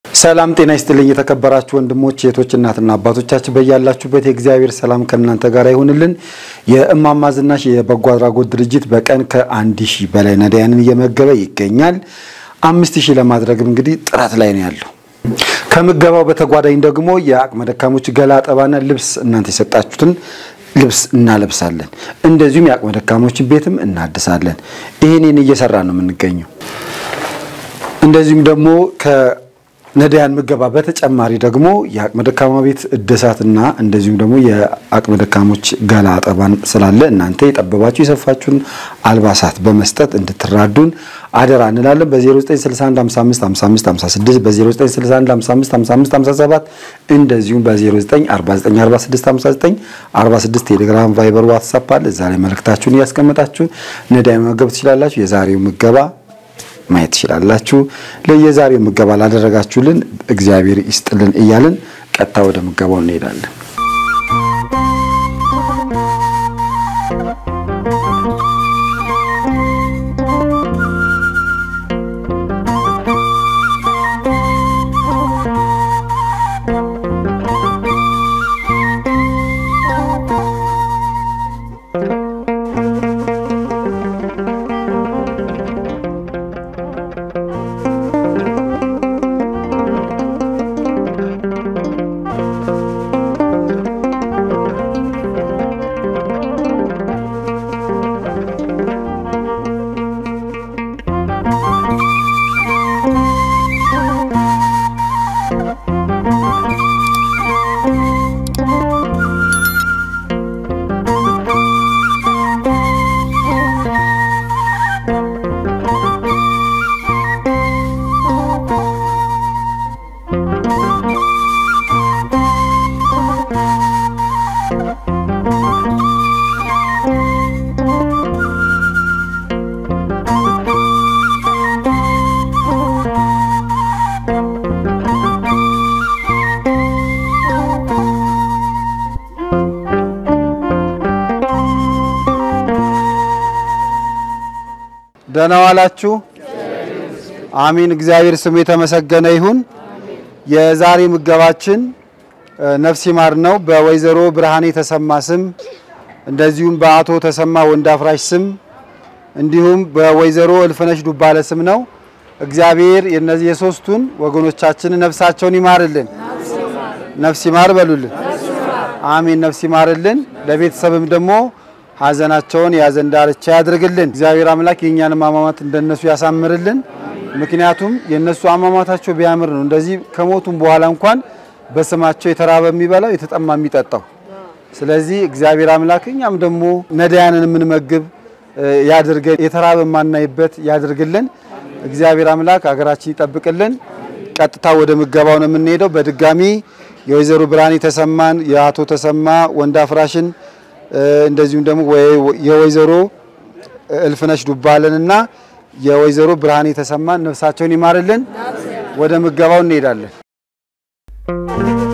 ሰላም ጤና ይስጥልኝ። የተከበራችሁ ወንድሞች እህቶች፣ እናትና አባቶቻችን በያላችሁበት የእግዚአብሔር ሰላም ከእናንተ ጋር ይሁንልን። የእማማ ዝናሽ የበጎ አድራጎት ድርጅት በቀን ከአንድ ሺህ በላይ ነዳያንን እየመገበ ይገኛል። አምስት ሺህ ለማድረግም እንግዲህ ጥረት ላይ ነው ያለው። ከምገባው በተጓዳኝ ደግሞ የአቅመ ደካሞች ገላ አጠባና ልብስ እናንተ የሰጣችሁትን ልብስ እናለብሳለን። እንደዚሁም የአቅመ ደካሞችን ቤትም እናድሳለን። ይህንን እየሰራ ነው የምንገኘው። እንደዚሁም ደግሞ ከነዳያን ምገባ በተጨማሪ ደግሞ የአቅመ ደካማ ቤት እድሳትና እንደዚሁም ደግሞ የአቅመ ደካሞች ገላ አጠባን ስላለ እናንተ የጠበባችሁ የሰፋችሁን አልባሳት በመስጠት እንድትራዱን አደራ እንላለን። በ0961555556 በ0961555557 እንደዚሁም በ0949465946 ቴሌግራም፣ ቫይበር፣ ዋትሳፕ አለ። እዛ ላይ መልእክታችሁን እያስቀመጣችሁ ነዳያን መመገብ ትችላላችሁ። የዛሬው ምገባ ማየት ትችላላችሁ። ለየዛሬው ምገባ ላደረጋችሁልን እግዚአብሔር ይስጥልን እያልን ቀጥታ ወደ ምገባው እንሄዳለን። ደህና ዋላችሁ። አሚን። እግዚአብሔር ስሙ የተመሰገነ ይሁን። የዛሬ ምገባችን ነፍስ ይማር ነው። በወይዘሮ ብርሃኔ ተሰማ ስም እንደዚሁም በአቶ ተሰማ ወንዳፍራሽ ስም እንዲሁም በወይዘሮ እልፍነሽ ዱባለ ስም ነው። እግዚአብሔር የነዚህ የሶስቱን ወገኖቻችን ነፍሳቸውን ይማርልን። ነፍስ ይማር በሉልን። አሚን። ነፍስ ይማርልን። ለቤተሰብም ደግሞ ሀዘናቸውን የሀዘን ዳርቻ ያድርግልን። እግዚአብሔር አምላክ የእኛንም አሟሟት እንደነሱ ያሳምርልን። ምክንያቱም የእነሱ አሟሟታቸው ቢያምር ነው እንደዚህ ከሞቱም በኋላ እንኳን በስማቸው የተራበ የሚበላው የተጠማ የሚጠጣው። ስለዚህ እግዚአብሔር አምላክ እኛም ደግሞ ነዳያንን የምንመግብ ያድርገን፣ የተራበ የማናይበት ያድርግልን። እግዚአብሔር አምላክ ሀገራችን ይጠብቅልን። ቀጥታ ወደ ምገባው ነው የምንሄደው። በድጋሚ የወይዘሮ ብርሃኔ ተሰማን የአቶ ተሰማ ወንዳፍራሽን እንደዚሁም ደግሞ የወይዘሮ እልፍነሽ ዱባለንና የወይዘሮ ብርሃኔ ተሰማን ነፍሳቸውን ይማርልን። ወደ ምገባው እንሄዳለን።